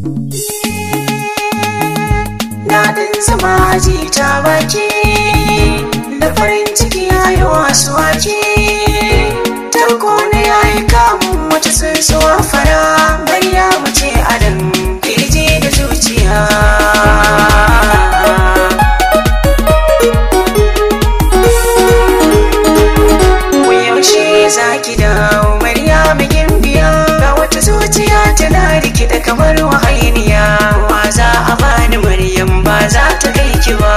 Daɗin zama ji ta baki da farin ciki ya yi wasu waki. Tarko na ya yi kamun wata tsuntsuwa fara bariya mace adam kirji da zuciya. Ku yaushe za ki dawo Maryamu gimbiya ga wata zuciya tana rikida kamar wahainiya wa za a bani Maryam ba za ta kai ki ba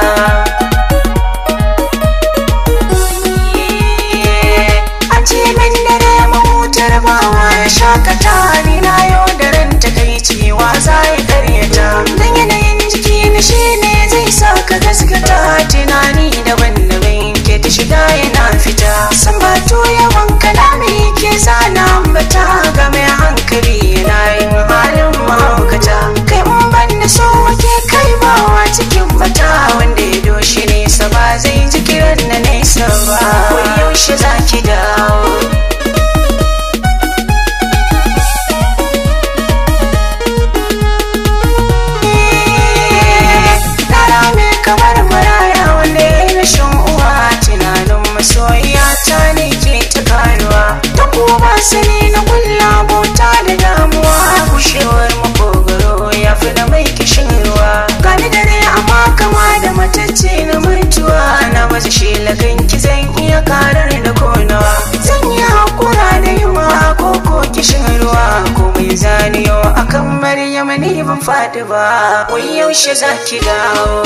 An ce min dare mahutar bawa ya shakata ni na yau da ran takaici wa za ya karyata dan yanayin jiki na shi ne zai sa ka gaskata tunani daban-daban ke ta shiga yana fita san ba to yawan kalami ke zana ambata ga mai hankali yana yin halin mahaukata kai mun ban da so wake kai bawa cikin bata wanda ya doshi nesa ba zai ji kiran na nesa ba wai yaushe za ki dawo Yara mai kamar maraya wanda ya yi rashin uwa tunanin masoyiya ta ne ke ta karuwa ta kuma sani na kulla bota da damuwa gushewar makogaro ya fi da mai kishin ruwa gani dare amma kama da matacce na mutuwa na wasu shelagan ki zan iya karar da konawa zan yi hakura da yunwa ko ko kishin ruwa ko mai zaniyo akan maryam ni ban faɗi ba wai yaushe za ki dawo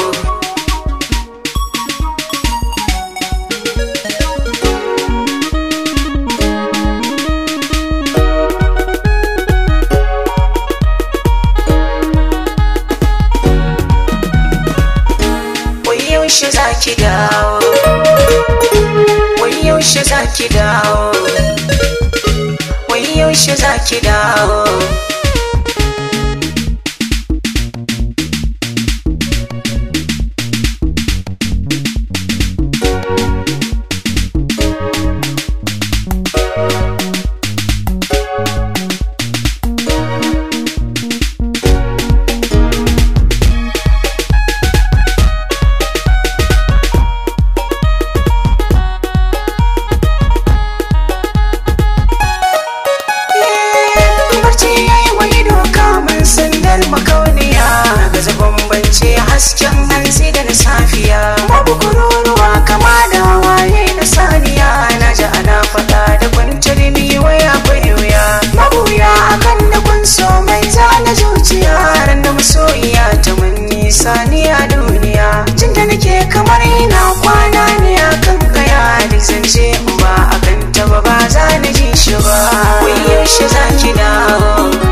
Wai yaushe za ki dawo Wai yaushe za ki dawo Wai yaushe za ki dawo barci ya yi wani doka mun sandar makauniya ga zagon bance hasken hansi da na safiya babu kururuwa kama da waye na saniya na ji ana faɗa da kwantar ni waya akwai wuya mabuya akan da kun so mai zana zuciya ran da masoyiya ta mun nisa ni a duniya jin da nake kamar ina kwana ne akan kaya duk zance in ba akan ta ba ba za na ji shi ba wai yaushe za ki dawo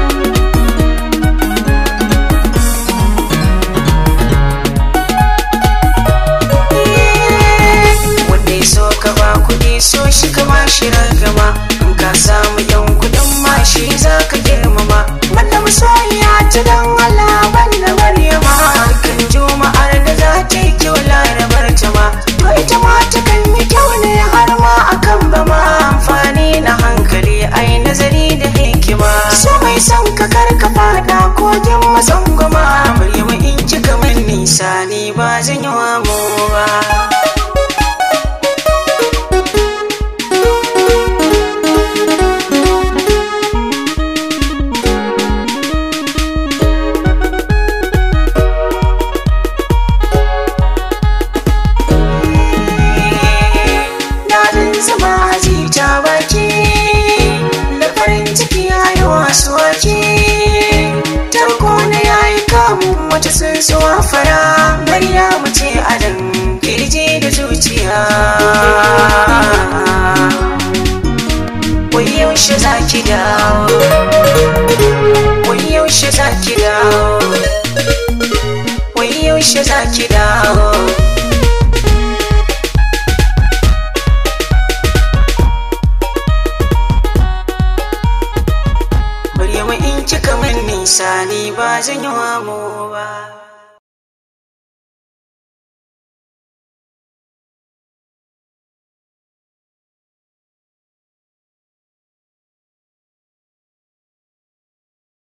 wanda ya so ka ba kuɗi so shi ka ba shi ragama in ka samu yan kuɗin ma shi za ka girmama wanda masoyiya ta dan Allah banda Maryama kan juma'ar da za ta yi kyau larabar ta ma to ita ma ta kan yi kyau ne har ma akan ba ma amfani na hankali ai nazari da hikima so mai son ka kar ka fada kogin masangwama Maryama in kika min nisa ni ba zan yi wa mu ba daɗin zama aji ta baki da farin ciki ya yi wasu waki tarko na ya yi kamun wata tsuntsuwa fara bariya mace adam kirji da zuciya wai yaushe za ki dawo wai yaushe za ki dawo wai yaushe za ki dawo Maryama in kika min nisa ni ba zan yi wa mu ba.